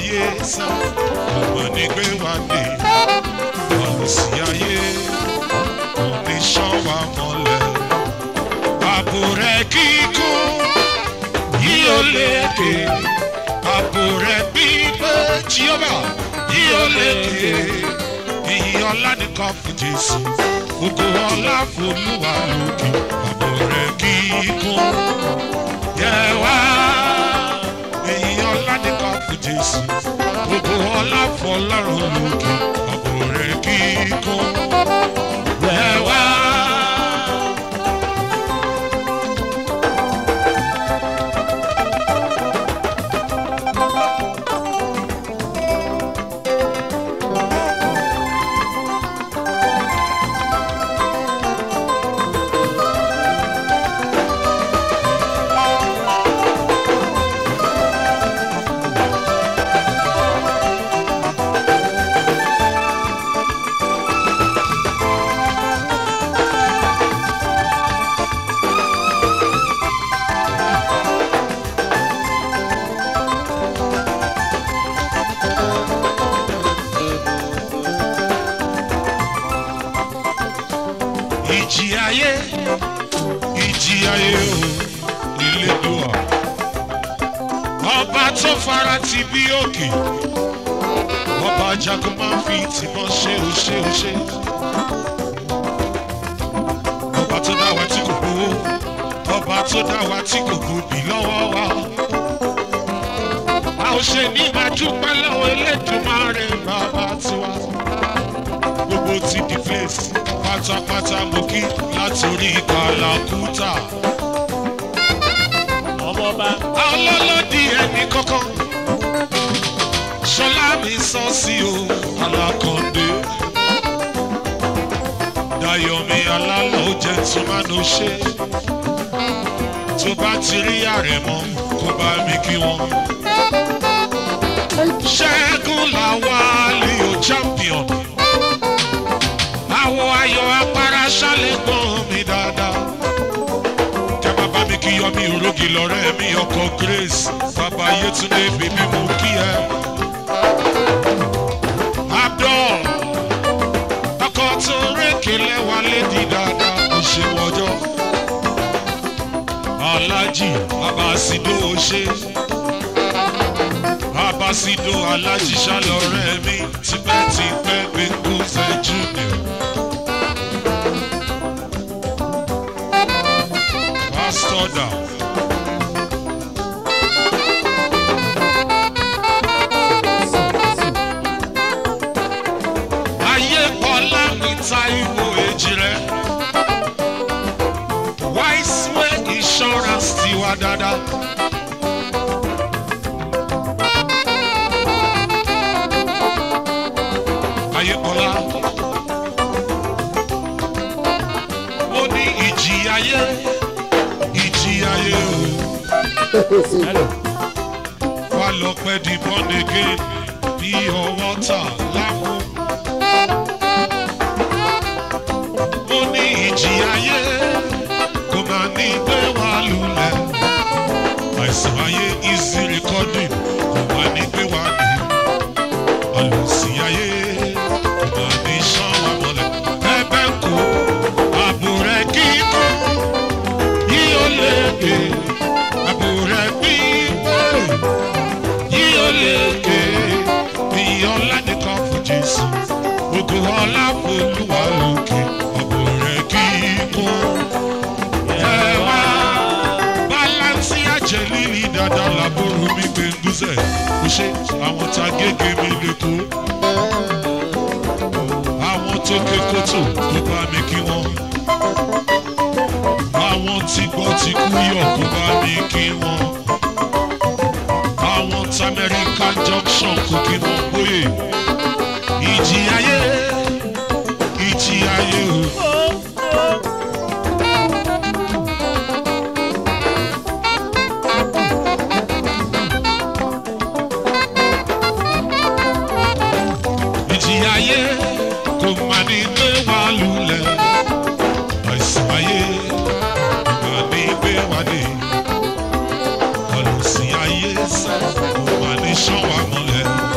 ayé sá ọmọ ní gbé wá dé ọlùsí ayé kò ní ṣán wa mọ́lẹ̀ àbò rẹ̀ kíkún yìí ó lékè àbò rẹ̀ gbígbé jíọ́bà yìí ó lékè ìyìn ọlá nìkan fún jésù gbogbo ọlá fòlúwa lókè àbò rẹ̀ kíkún yẹ wá ìyìn ọlá nìkan fún jésù gbogbo ọlá fọlọ́run lókè àbò rẹ̀ kíkún yẹ wá. ìjì ayé ìjì ayé o ìlédùá ọba tó fara ti bí òkè ọba jagun máa ń fi tìmọ̀ ṣe ó ṣe ó ṣe ọba tó dá wa tí kò gbowó ọba tó dá wa tí kò gbòbí lọ́wọ́ wa a ò ṣe ní máa dúpẹ́ lọ́wọ́ elédùnmáre bàbá tiwa gbogbo ti di place pátápátá mo kí látòrí kàlàkùtà. ọmọọba ọlọ́lọ́dì ẹni kọ́kọ́ ṣọlá mi sọ sí o alákọ̀ọ́dé dayomi alálọ́ jẹ́ tùmánú ṣe tó bá ti rí àrẹ̀mọ kó bá mi kí wọn. ṣẹ́gun làwálì o champion àwọ̀ ayọ̀ apara ṣálẹ̀ gbọ́n mi dáadáa. Kẹ́ bàbá mi kí yọmí òrógì lọ́rẹ́ mi ọkọ̀ Grace bàbá Yétúndé bèbí mo kí ẹ. Abdul ọkọ̀ tó rékè lẹ́wà lédi dáadáa kò ṣe wọ́jọ́. Alájì Abasido ṣe. Abasido Alájì ṣálọ̀rẹ́ mi tipẹ́tipẹ́ gbẹ̀ngùsẹ̀ Junior. Pastor down. Ayé kọ́lá mi ta ìwò èjì rẹ̀. Wise way insurance ti wá dáadáa. Ayé kọ́lá. Mo ní ìjì ayé ìjì ayé o. hello wá lọ pẹ́ di born again bí ọwọ́ tà lámú. mo ní ìjì ayé kò máa ní gbé wá lulẹ̀. àìsàn ayé easy recording kò máa ní gbé wá ní. àlùsí ayé kò máa ní sán wá mọ́lẹ̀. ẹbẹ̀ ń kú àbò rẹ̀ kíkọ́ yí ó lè gbé àbò rẹ̀ gbígbé yí ó lè gbé ìyàn lánìkan fún jésù gbogbo ọlá folúwa lókè àbò rẹ̀ kíkọ́ ẹ wá bálánsì àjẹ líli dáadáa làbúrò mi gbẹngúzẹ kò ṣe àwọn tá gègé mi lè kó àwọn tó ké kótó kó bá mi kí wọn àwọn tí gbọ́ ti kú yọ̀ kó bá mi kí wọn àwọn tí American junction kò kí wọn bóyè ìjì ayé ìjì ayé o. ìjì ayé kò má ní gbé wa lulẹ̀ àìsàn ayé kò má ní gbé wa dé ọ̀lùsìn ayé sẹ́ kò má ní sán wa mọ́lẹ̀.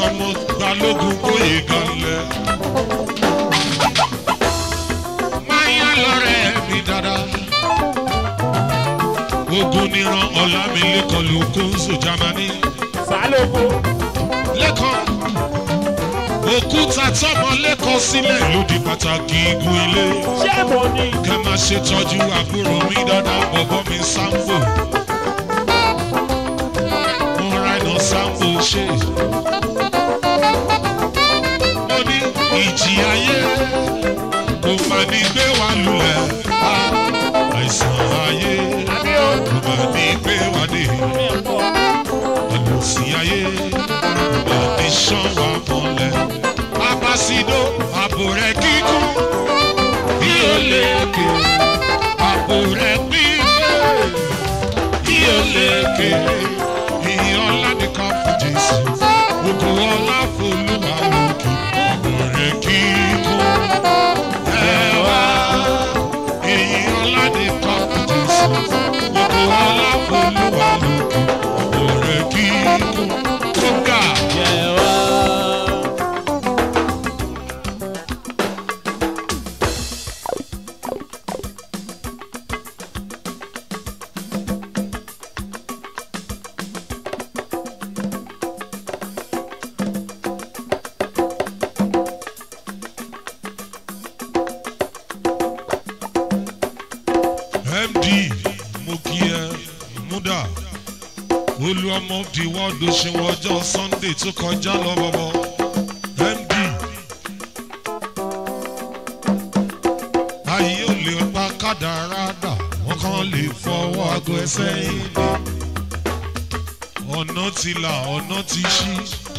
ọmọ balógun bóyè ganlẹ̀. máyà lọ́rẹ̀ mi dáadáa. ogun níran ọ̀làmìlẹ́kọ̀ọ́ ló kó sọ Jámánì. Sálógún. lẹ́kọ̀ọ́ òkúta tọmọ lẹ́kọ̀ọ́ sílẹ̀ ló di pàtàkì igun ilé. Ṣé mo ní? ká máa ṣètọ́jú àbúrò mi dáadáa bọ̀bọ̀ mi Sambo. mo ra iná Sambo ṣe. mo ní ìjì ayé kò máa ní gbé wa lulẹ̀. Ah, àìsàn ayé Àbí o. kò máa ní gbé wa dé. Mi ò pọ̀. àlòsí ayé kò máa ní ṣán wa mọ́lẹ̀. abasido àbò rẹ̀ kíkún bí ó lékè àpò rẹ̀ pínlẹ̀ bí ó lékè ìyọ́lá nìkan fún Jésù gbogbo ọlá f'Olúwa lókè àpò rẹ̀ kíkún ẹ wá ìyọ́lá nìkan fún Jésù gbogbo ọlá f'Olúwa lókè àpò rẹ̀ kíkún tó ga. Yẹ wá. md mo kí ẹ múdà olú ọmọ di wọ́ọ̀dù ṣe wọ́jọ́ sunday tó kọjá lọ bọ̀bọ̀ md ayé ò lè pa kádàrá dà wọ́n kàn lè fọwọ́ aago ẹsẹ̀ yìí ni ọ̀nà ti là ọ̀nà ti ṣí.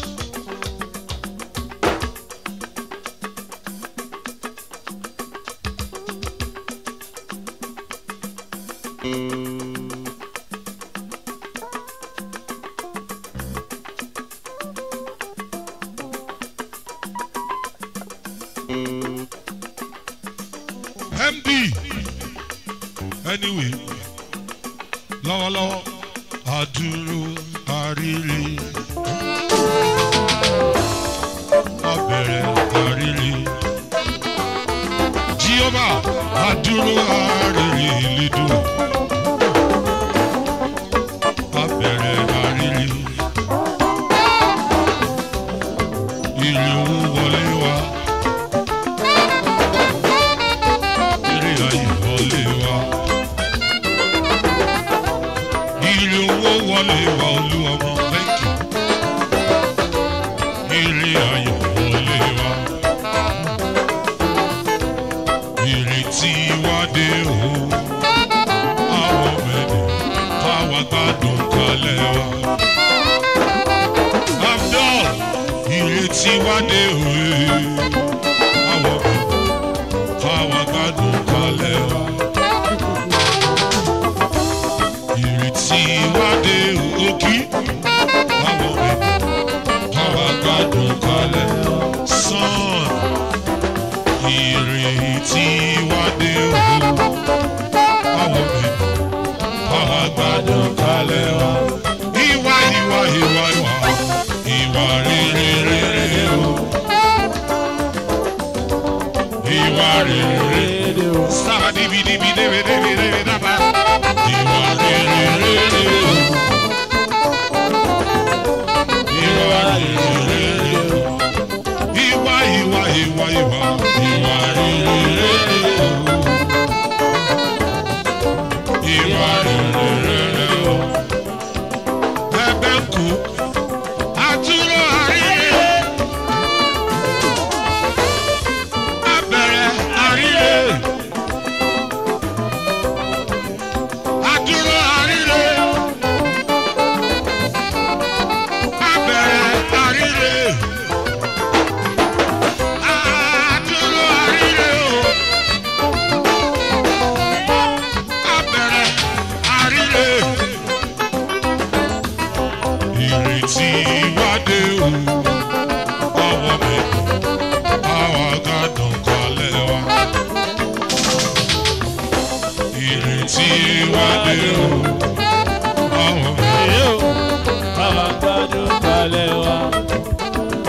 md anyway lọ́wọ́lọ́wọ́ àdúró àrírí abẹ̀rẹ̀ àrírí jíọ́bà àdúró àrírí lídò abẹ̀rẹ̀ àrírí ìlú wọlé wa. Ire ayé wọlé wa. Ire owó wọlé wa olú ọmọ thank you. Ire ayé wọlé wa. Ire tí wá dé o. Àwọn mẹ́rin káwa gbádùn kalẹ̀ wa. Abdul ire tí wá dé o. Àwọn mẹ́rin káwa gbádùn kalẹ̀ wa. Ìrètí wá dé òkì, báwo mi káwa gbádùn kalẹ̀ wa. Sàn, ìrètí wá dé òkì, báwo mi káwa gbádùn kalẹ̀ wa. Ìwà ìwà ìwà ìwà, ìwà rere rere o. Ìwà rere sábà níbi níbi níbi níbi níbi dábà. Ìwà rere rere o. Ìwà rere rere o. Ìwà ìwà ìwà ìwà ìwà rere rere o. Ìwà rere rere o. Bẹ́ẹ̀ ń kú. Àtúrò àríyé. Abẹ̀rẹ̀ àríyé. Àdúró àríre. Abẹ̀rẹ̀ àríre. Àdúró àríre o. Abẹ̀rẹ̀ àríre. Ìrètí wádé o. Ọwọ́ mi, àwa gàdùn kalẹ̀ wa. Ìrètí wádé o. Ọwọ́ mi. Èyí ò. Bàbá gbádùn kalẹ̀ wa.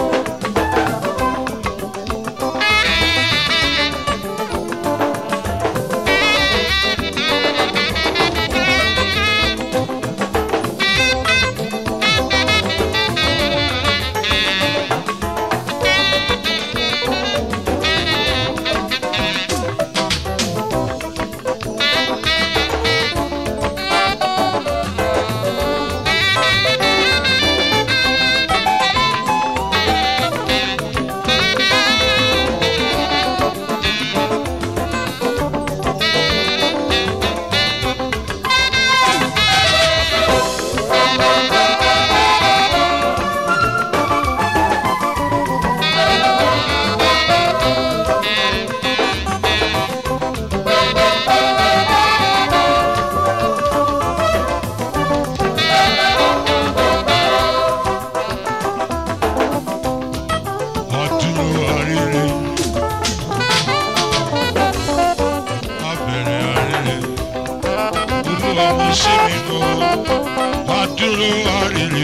ọmọ ṣé mi mọ́ adúró àrèrè.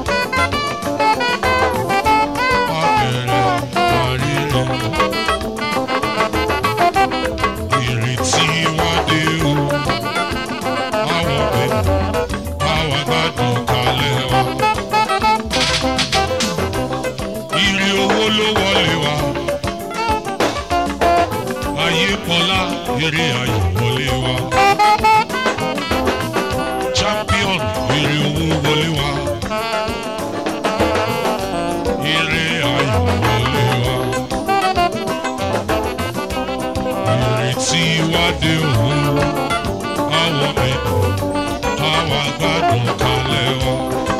Abẹ̀rẹ̀ àrèrè. Ìrètí wá dé o. Àwọn ọ̀bẹ báwa gbádùn kalẹ̀ wa. Ire owó ló wọlé wa. Ayé pọlá eré ayọ̀ wọlé wa. Champion ire owó wọlé wa. Ire ayọ̀ wọlé wa. Ìrètí wá dé òun. Àwọn mẹ́tò àwa gbádùn kalẹ̀ wa.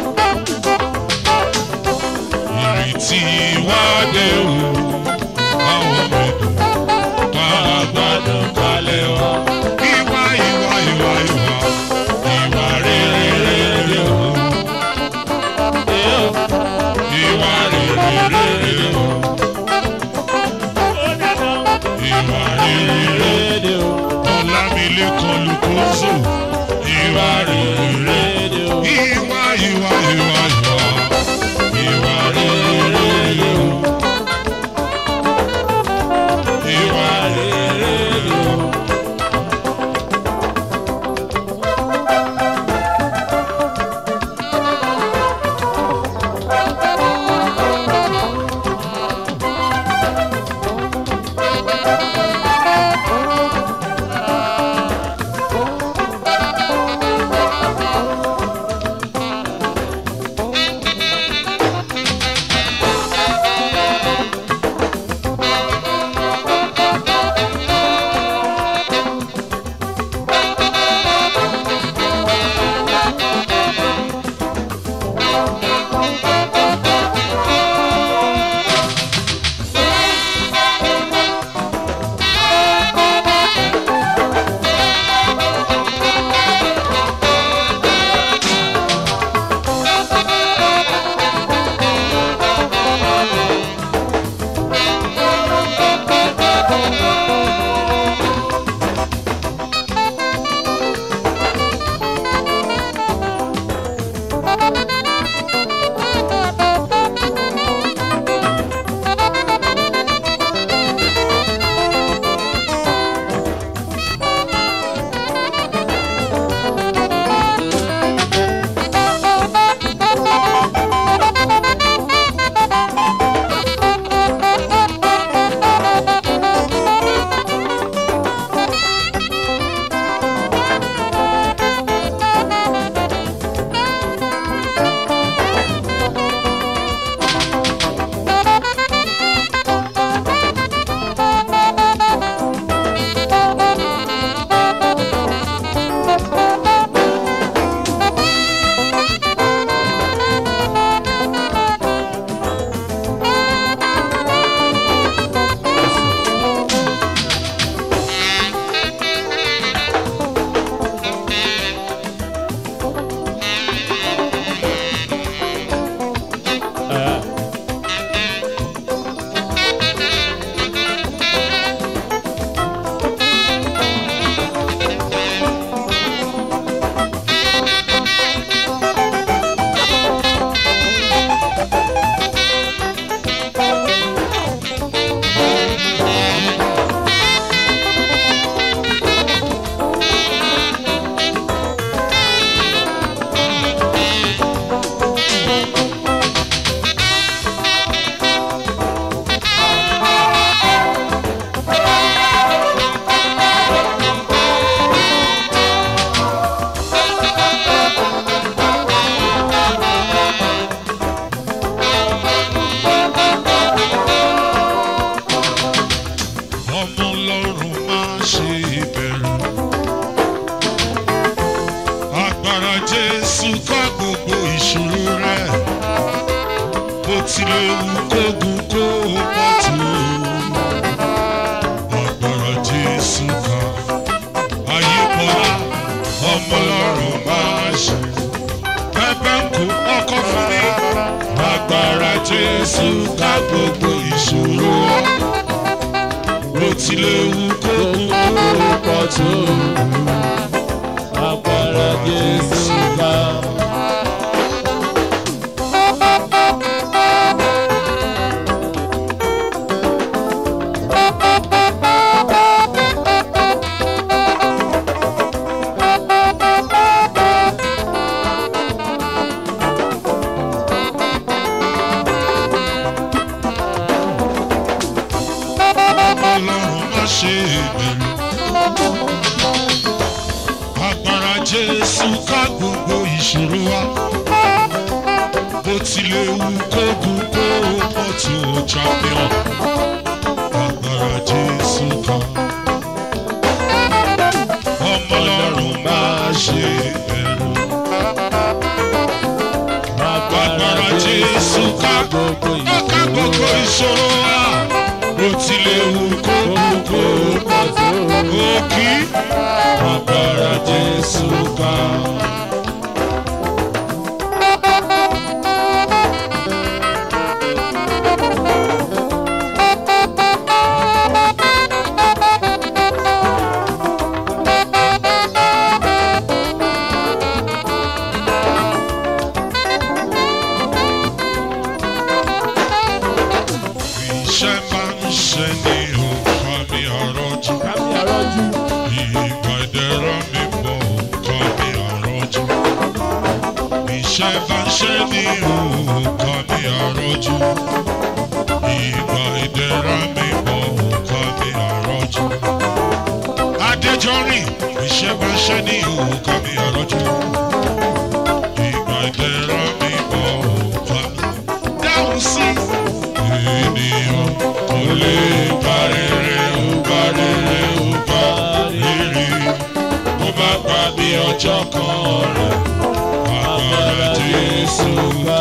Ìrètí wá dé òun. Àwọn mẹ́tò àwa gbádùn kalẹ̀ wa. Ìwà ìwà ìwà ìwà ìwà rere rere o. Ìwà rere rere o. Ìwà rere rere o. Ọlámilékan Lukoso. Ìwà rere rere o. Ìwà ìwà ìwà ìwà. Ìwà rere rere o. Ìwà rere rere o. ọmọ ọlọ́run máa ṣe ìbẹ̀rù. agbára jésù ká gbogbo ìṣòro rẹ̀ bó tilẹ̀ wù kógun kó pọ̀ tó. agbára jésù ká ayé bọ́lá ọmọ ọlọ́run máa ṣe. pẹ́pẹ́ ń kó ọkọ̀ fún mi. agbára jésù ká gbogbo ìṣòro rẹ̀ bó tilẹ̀ wù kó kú kó pọ̀ tó. Agbára jésù ká gbogbo ìṣòro wa bó tilẹ̀ wù kó gùn kó mọ̀ tó champion agbára jésù ká ọmọ ọlọ́run máa ṣe ẹ̀rù agbára jésù ká ó ká gbogbo ìṣòro wa bó tilẹ̀ wù kó gùn kó mọ̀ tó òkì agbára jésù ká. iṣẹ́ máa ń ṣe ní òkà mi àrọ́jú. Kámi àrọ́jú. Ìgbà ìdẹ̀ra mi bọ̀ òkà mi àrọ́jú. Iṣẹ́ bá ń ṣe ní òkà mi àrọ́jú. Ìgbà ìdẹ̀ra mi bọ̀ òkà mi àrọ́jú. Adéjọ́rìn, iṣẹ́ bá ń ṣe ní òkà mi àrọ́jú. Ìgbà ìdẹ̀ra mi bọ̀ òkà mi. Dáhùn sí ènìyàn kò lè bá rere ó bá rere ó bá rere ó bá gbà bí ọjọ́ kan rẹ̀ agbára Jésù ká.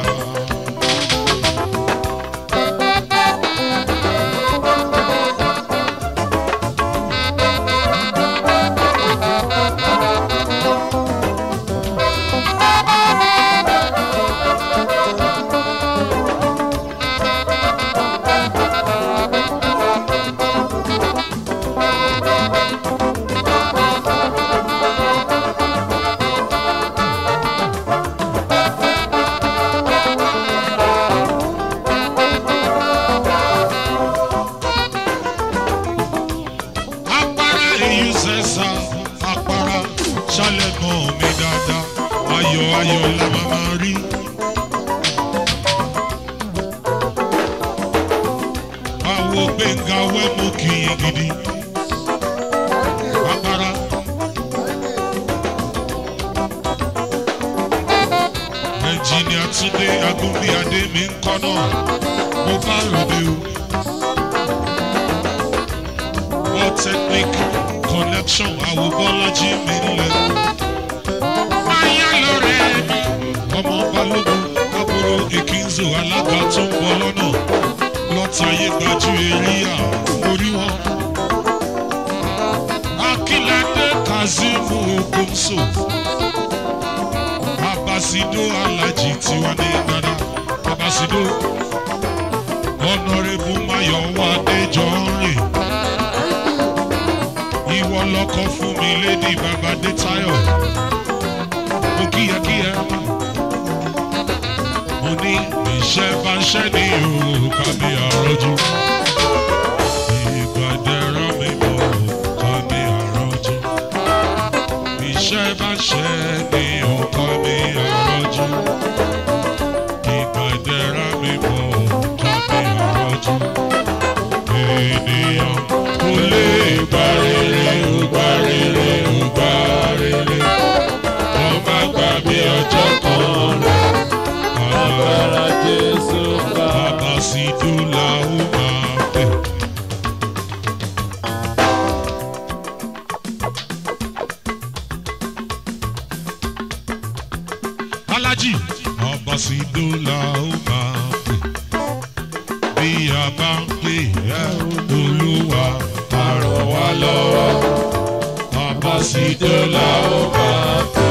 Apara èyí sẹ́sà, apara ṣálẹ̀ mọ́ mi dáadáa, ayọ̀ ayọ̀ la máa máa rí. Àwo gbẹ̀ngà wẹ́mú kì í gidi. Apara. Ẹnjìnìà Túndé Agúnbíadé mi ń kọ́ náà, mo bá ròde o. World Technic Connection Awobọ́lájí mi nílẹ̀. Máyá lọ́rẹ́ mi. Ọmọ Balógun Àbúrò Ìkínzò alága tó ń bọ̀ lọ́nà. Lọ́tàyé gbajú Elíyà orí wọn. Akíládé Kazeem Ogunso. Abasido Alhaji tiwa ní Ghana. Abasido. Honourable Mayowa Adéjọ́rìn ìwọ lọkọ fún mi lédi babadé tayo mo kíyàkíyà mo ní iṣẹ́ bá ń ṣẹ́ ní òkà mi àrọ́jú ìgbàdẹ́rọ mi bọ̀ òkà mi àrọ́jú iṣẹ́ bá ń ṣẹ́ ní òkà mi àrọ́jú ìgbàdẹ́rọ mi bọ̀ òkà mi àrọ́jú ènìyàn kò lè gba rere ó gba rere ó gba rere ó má gbà bí ọjọ́ kan rẹ̀ Agbára Jésù ká. bàbá sì dúlà ó máa pè. alájì bàbá sì dúlà ó máa pè bí a bá ń pè ẹ́ olúwa á ràn wá lọ́wọ́ bàbá sì dúlà ó máa pè.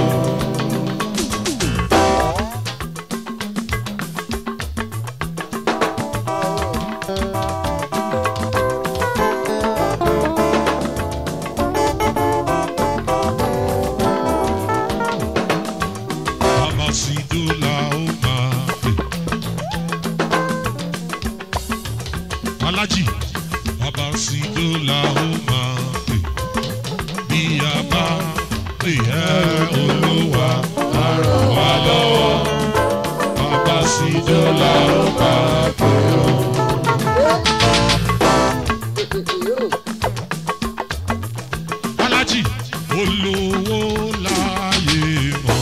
Bàbá sì dúlà ó máa pè. alájì bàbá sì dúlà ó máa pè. bí a bá pè ẹ́ olúwa á ràn wá lọ́wọ́. bàbá sì dúlà ó máa pè ó. alájì olówó láyé mọ́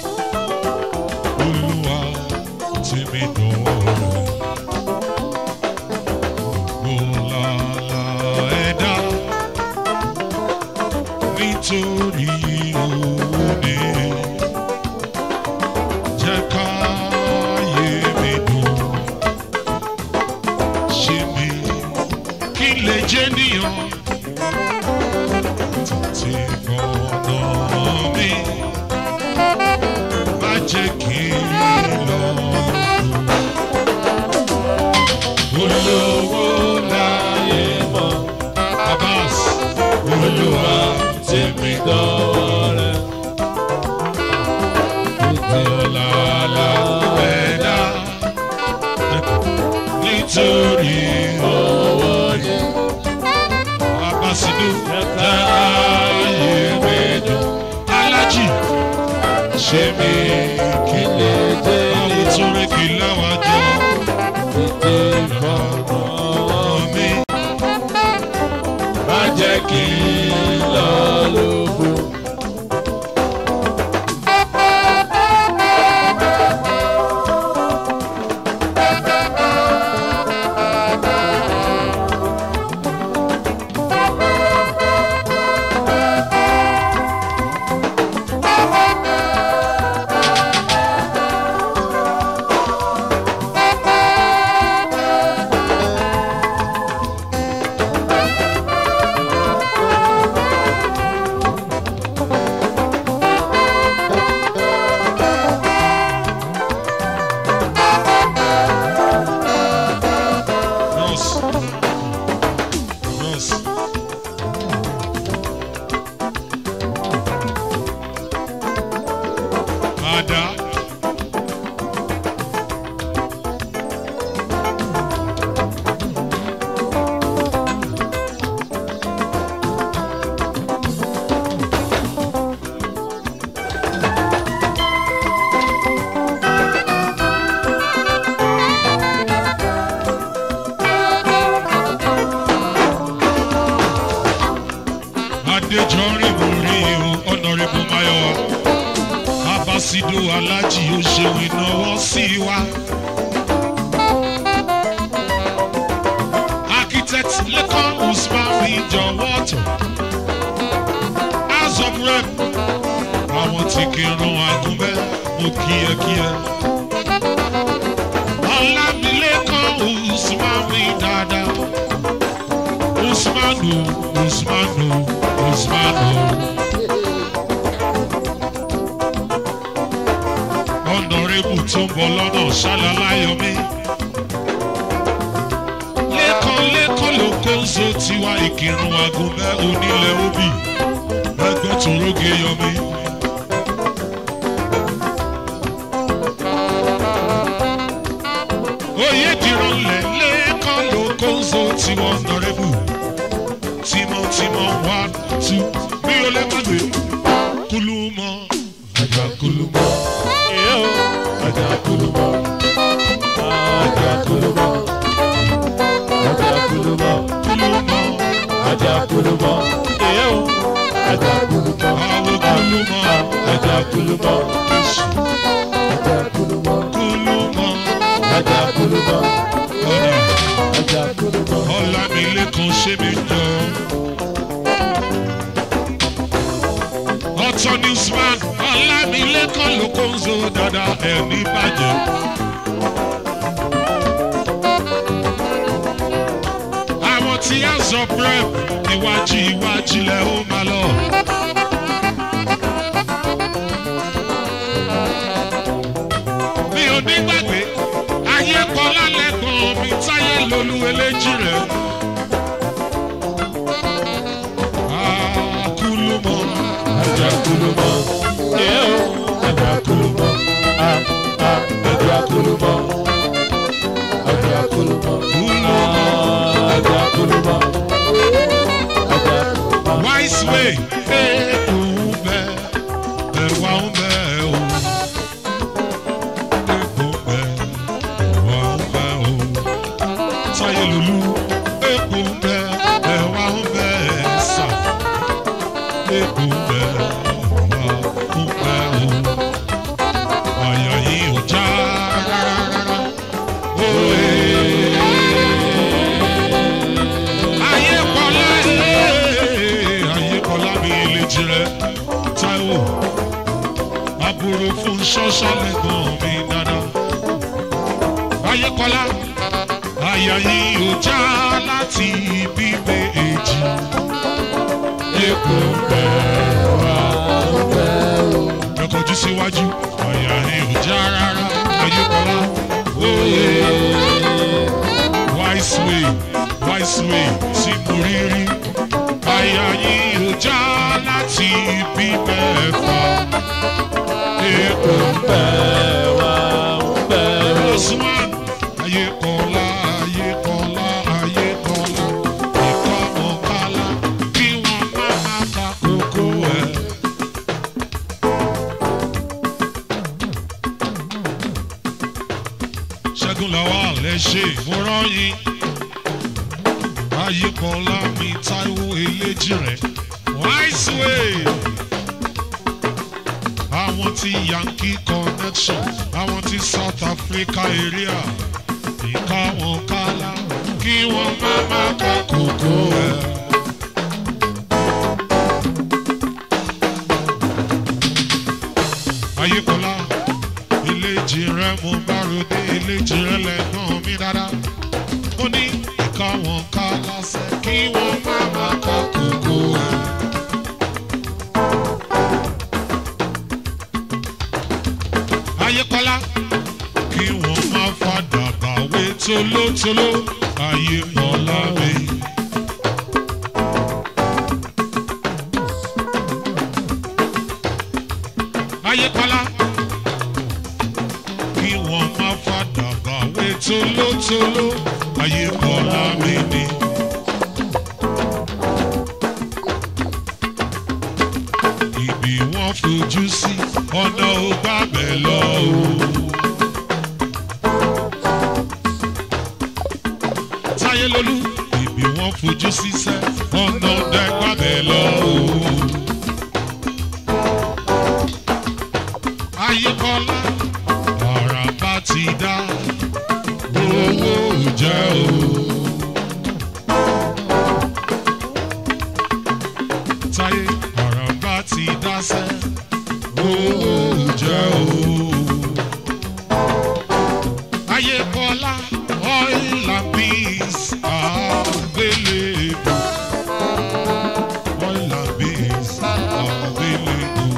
olúwa tí mi dọ̀rẹ́ gbọ́lára ẹ̀dá nítorí owó ni jẹ́ káyé mi dùn ṣe mi kí n lè jẹ́ níyàn tètè fọ̀nà mi má jẹ́ kí n lọ. olówó láyé mọ́ Abbas olúwa tèmi dọ́rẹ́. Ọ̀làlà ẹ̀dá nítorí owó ni. Abasidu láàyè mẹ́jọ. Alájì ṣe mí kí lè dé. Àwọn tó rẹ̀ kí láwájú. Tètè fọ̀rọ̀ mi. Má jẹ́ kí n lọ lóko. Nurse. Nurse. Ada. Adéjọ́rin mo rí o, Honourable Mayowa. Abasido Alájì ó ṣeun ìnáwó sí wa. Architect Lekan Usman fi jọ̀wọ́ tọ̀. House of Rep. Àwọn tí kì í rán agúnbẹ́, mo kíyẹkíyẹ. Ọlámilékan Usman fi dáadáa. Usmanu, Usmanu, Usmanu. Ọ̀nàrẹ́bù tó ń bọ̀ lọ́nà ṣáláláyọ̀mí. Lẹ́kàn lẹ́kàn ló kó ń so tiwa ìkírun agúnbẹ́ onílẹ̀ òbí. Ẹgbẹ́ tó róge yọmí. Oyè dìrọ̀lẹ̀ lẹ́kàn ló kó ń so tiwa ọ̀nàrẹ́bù tímọ́tímọ́ one two mi ò lè má gbé kulumọ ajá kulumọ. Yo, Aja Kulumo. Aja Kulumo. Aja Kulumo. kulumọ Aja Kulumo. Yo, Aja Kulumo. àwọn kulumọ Aja Kulumo. Jésù Aja Kulumo. kulumọ Aja Kulumo. ọ̀nà Aja Kulumo. ọ̀làmìlẹ́kan ṣé mi jọ. ọ̀tọ̀ newsman ọ̀làmìlẹ́kan ló kó ń zo dáadáa ẹ̀ ní bàjẹ́. àwọn tí a sọ prep iwájú iwájú lẹ ó máa lọ. mi ò ní gbàgbé ayé kọlá lẹ́gbọ̀n mi táyé lolú eléjì rẹ̀. Akulumọ Aja Kulumo. Yo, Aja Kulumo. Ah, ah, Aja Kulumo. Aja Kulumo. kulumọ Aja Kulumo. Aja Kulumo. wise way eku bẹ ẹwà ń bẹ o eku bẹ ẹwà ń bẹ o táyé lolú eku bẹ ẹwà ń bẹ sà èkó bẹ́ẹ̀ wá kó pẹ́ o. Àyà yìí ò já rárá. Òye. Ayé kọ́lá ee, ayé kọ́lá mi lè jirẹ̀. Táíwò, àbúrò fún ṣọ́ṣọ́ lẹ́gbọ̀n mi dáadáa. Ayé kọ́lá, àyà yìí ò já láti ibi méjì. Èkó bẹ́ẹ̀ wá ẹ kọjú síwájú àyà yìí ò já rárá. Ayé kọ́lá, òye. Wise way, wise way tí mo rí rí. Àyà yìí ò já láti ibi mẹ́fà. Èkó Osman, ayé kọ́lá, ayé kọ́lá, ayé kọ́lá. Ìkọ́ ọ̀kálá kí wọ́n má má ka kókó ẹ̀. Ṣẹ́gun làwọn àlẹ́ ṣe ìmúràn yín. Ayé kọ́lá mi Táíwò eléjì rẹ̀. Wise way àwọn ti yankee connection àwọn ti south africa area ìka wọn kálá kí wọn má má ká kókó ẹ. ayíkọlá ìlejì rẹ mo bá ròde ìlejì rẹ lẹ́gbọ́n mi dáadáa ó ní ìka wọn kálá sẹ́ kí wọn má má ká kókó ẹ. ayékọ́lá kí wọ́n má fàdà bàwé tolótoló ayékọ́lá mi. ayékọ́lá kí wọ́n má fàdà bàwé tolótoló ayékọ́lá mi ni. ibi wọ́n fojú sí ọ̀nà ò gbàgbẹ́ lọ o. táyé lolú ibi wọ́n fojú sí sẹ́ ọ̀nà ọ̀dẹ gbàgbẹ́ lọ o. ayékọ́lá ọ̀rà bá ti dá owó jẹ́ o. táyé ọ̀rọ̀ bá ti dáṣẹ́ owó jẹ́ o. ayé kọ́lá oil and beans available. oil and beans available.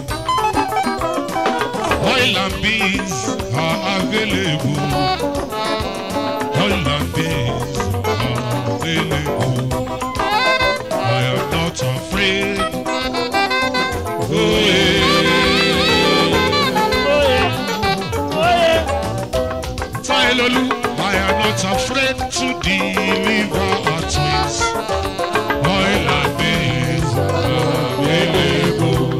oil and beans are available. oil and beans are available. I am not afraid. Oh, yeah. Tailolu, I am not afraid to deliver our twins. Oil and beans available.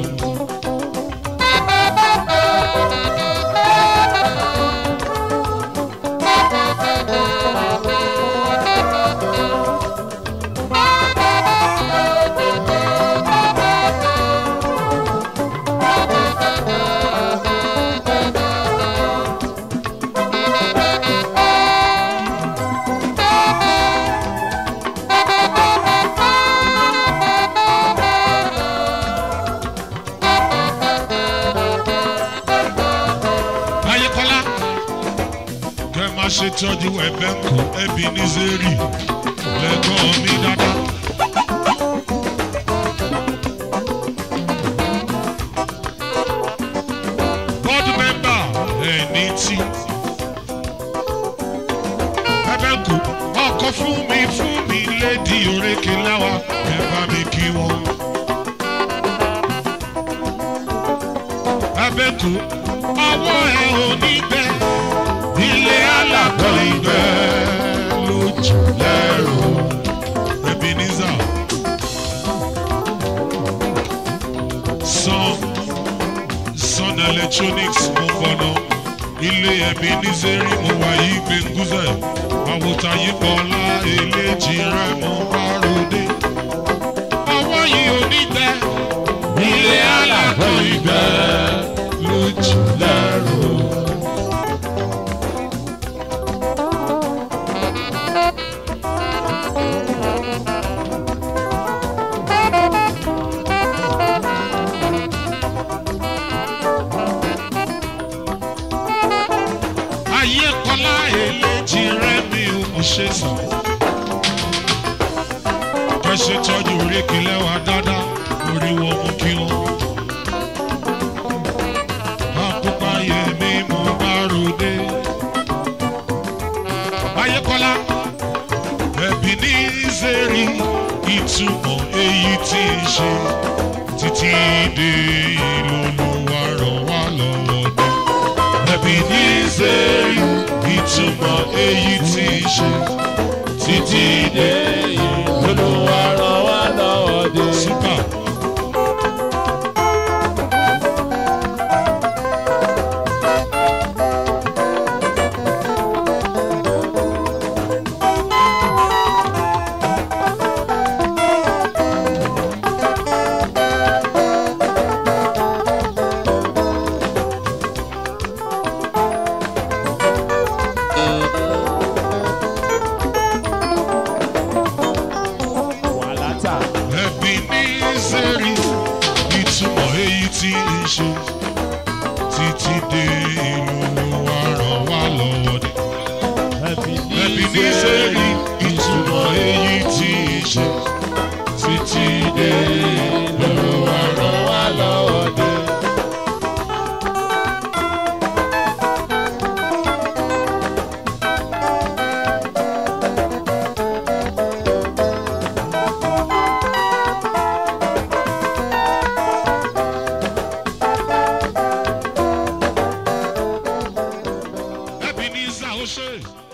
Ayékọ́lá kẹ́ máa ṣe tọ́jú ẹ̀bẹ̀ ń kú ẹbí ní zeri lẹ́gbọ́n mi dáadáa. board member ẹni tí ẹ̀bẹ̀ ń kú ọkọ̀ fún mi fún mi lédi orékè láwa ẹ bá mi kí wọn. ẹ̀bẹ̀ ń kú ọwọ́ ẹ ò ní gbẹ ilé alákọ̀ ìgbẹ́ lójú lẹ́rù Ebenezer Sun Sun electronics mo gbọ́nà ilé Ebenezer mo wà yí gbẹ̀ngúzẹ̀ àwòtá yìí bọ́lá eléjì rẹ̀ mo bá ròde ọwọ́ yìí ò ní gbẹ ṣe sàn. ẹ ṣe tọ́jú oríkì lẹ́wà dáadáa orí wọn mú kí wọn. àkópa yẹmi mo bá ròde. ayékọ́lá ẹ̀bí ní zeri ìtumọ̀ èyí tí ń ṣe títí dé ìlú olúwa ràn wá lọ́wọ́ dé. ẹ̀bí ní zeri ìtumọ̀ èyí tí ń ṣe títí dé ìlú Olúwa ràn wá lọ́wọ́ dé. Super. Wàhálà ẹbí ní sẹ́rí ìtumọ̀ èyí tí ń ṣe títí dé ìlú wa ràn wá lọ́wọ́ dé. ẹbí ẹbí ní sẹ́rí ìtumọ̀ èyí tí ń ṣe títí dé ìlú wa ràn wá lọ́wọ́ dé. ẹbí ní sàó ṣe.